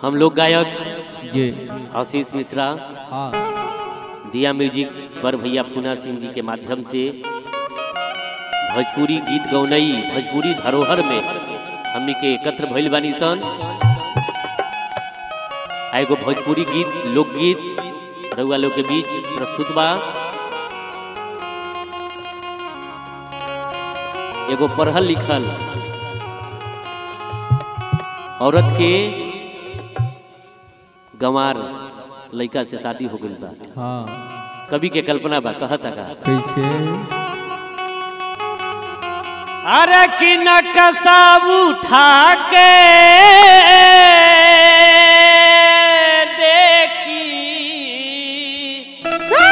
हम लोग गायक जी आशीष मिश्रा हाँ दिया म्यूजिक पर भैया पूना सिंह जी के माध्यम से भोजपुरी गीत गौनई भोजपुरी धरोहर में हमनी के एकत्र भइल बानी सन आ एगो भोजपुरी गीत लोकगीत रउआ लोग के बीच प्रस्तुत बा एगो पढ़ल लिखल औरत के गंवार लड़का से शादी हो गई बा हाँ कवि के कल्पना बा कहता का कैसे अरे कि नकसा उठा के देखी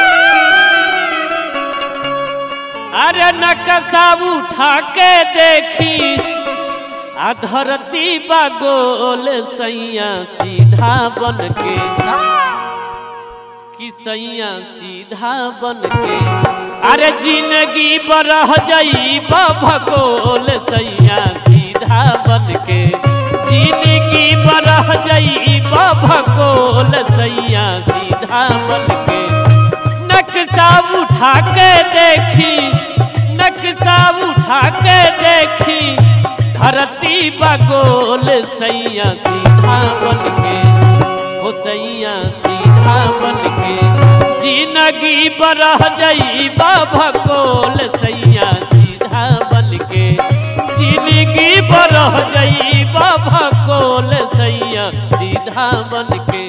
अरे नकसा उठा के देखी आ धरती बा गोल सैया सीधा बन के कि सैया सीधा बन के अरे जिंदगी बरह जाई भगोल सैया सीधा बन के जिंदगी बरह जाई भगोल सैया सीधा बन के नक्शा उठा के देखी नक्शा उठा के देखी धरती बगोल सैया सीधा बन के हो सैया सीधा बन के जिंदगी बरह जाई भगोल सैया सीधा बन के जिंदगी बरह जाई भगोल सैया सीधा बन के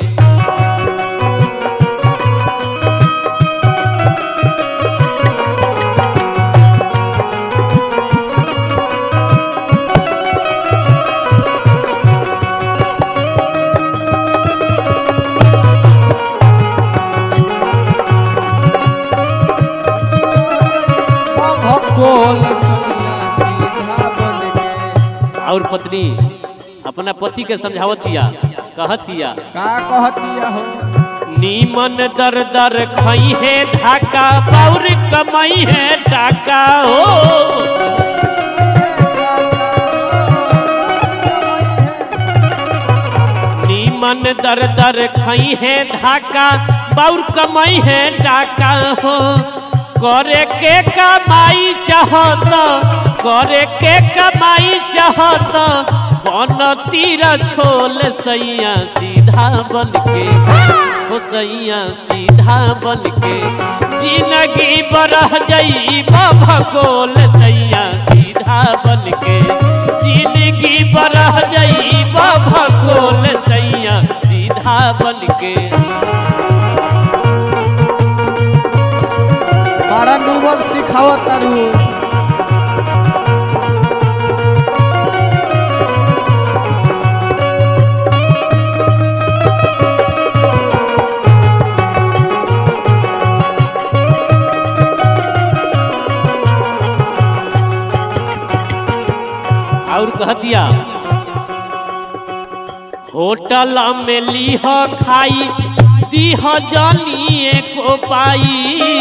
भगोल सीधा बन के। और पत्नी अपना पति के समझावतिया कहतिया का कहतिया हो नीमन दर दर खई है ढाका और कमाई है टाका हो नीमन दर दर खई है ढाका और कमाई है टाका हो करे के कमाई चाहत करे के कमाई चाहत बन तीर छोल सैया सीधा बन के हो सैया सीधा बन के जिंदगी बरह जाई भगोल सैया सीधा बन के जिंदगी बरह जाई भगोल सैया सीधा बन के बड़ा डूबल सिखावत तारू और कह दिया होटल में लीह खाई दीह जानिए को पाई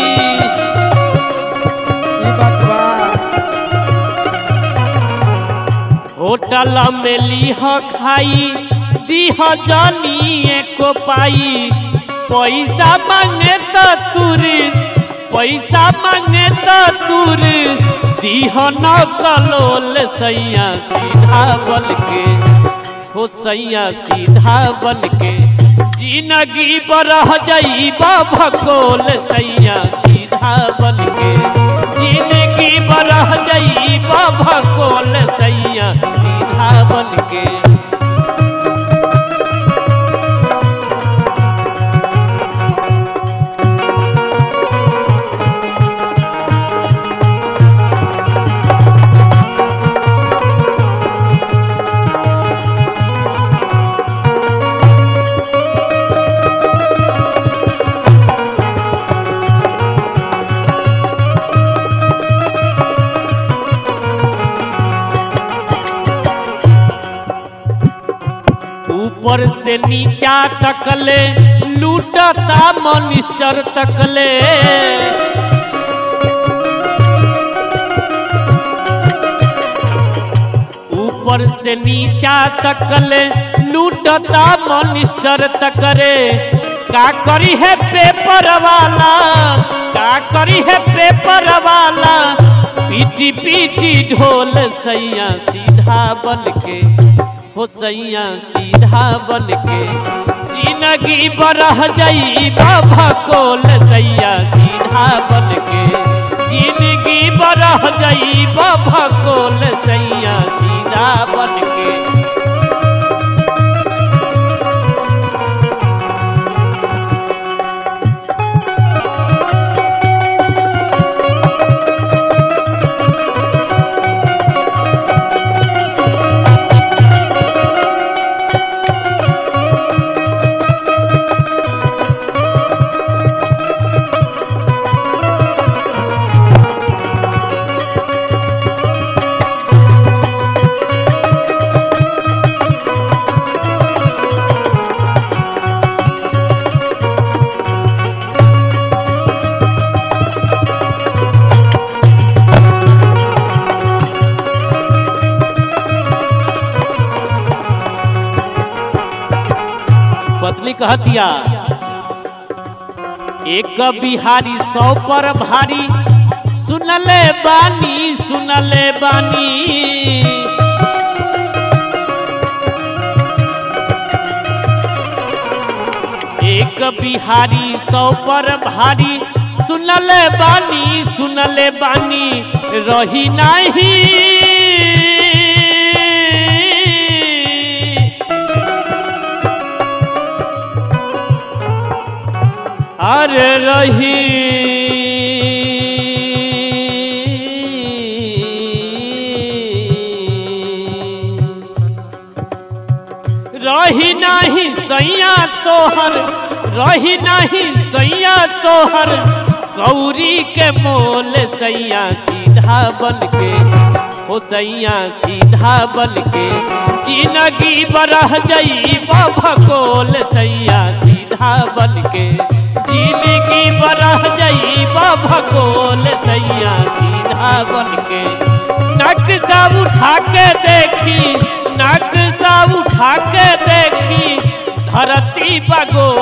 ई बात बा होटल में लीह खाई दीह जानिए को पाई पैसा मांगे तो तुर पैसा मांगे तो तुर दीह न कलोल सैया सीधा बन के हो सैया सीधा बन के जिंदगी बरह जाई भगोल सैया सीधा बन के जिंदगी बरह जाई भगोल सैया सीधा बन के ऊपर से नीचा तकले लूटता मनिस्टर तकले ऊपर ऊपर से नीचा तकले लूटता मनिस्टर तकरे का करी है पेपर वाला का करी है पेपर वाला पीटी पीटी ढोल सैया सीधा बन के हो सैया सीधा बन के जिंदगी बरह जाई बाबा कोल सैया सीधा बन के जिंदगी बरह जाई बाबा कोल सैया सीधा बन के पत्नी कह दिया एक बिहारी सौ पर भारी सुनले बानी सुनले बानी एक बिहारी सौ पर भारी सुनले बानी सुनले बानी रही नहीं अरे रही रही नहीं सैया तोहर रही नहीं सैया तोहर गौरी के मोल सैया सीधा बन के हो सैया सीधा बन के जिंदगी बरह जई भकोल सैया सीधा बन के जिंदगी बरह जई भकोल सैया सीधा बन के नक्शा उठा के देखी नक्शा उठा के देखी धरती बगोल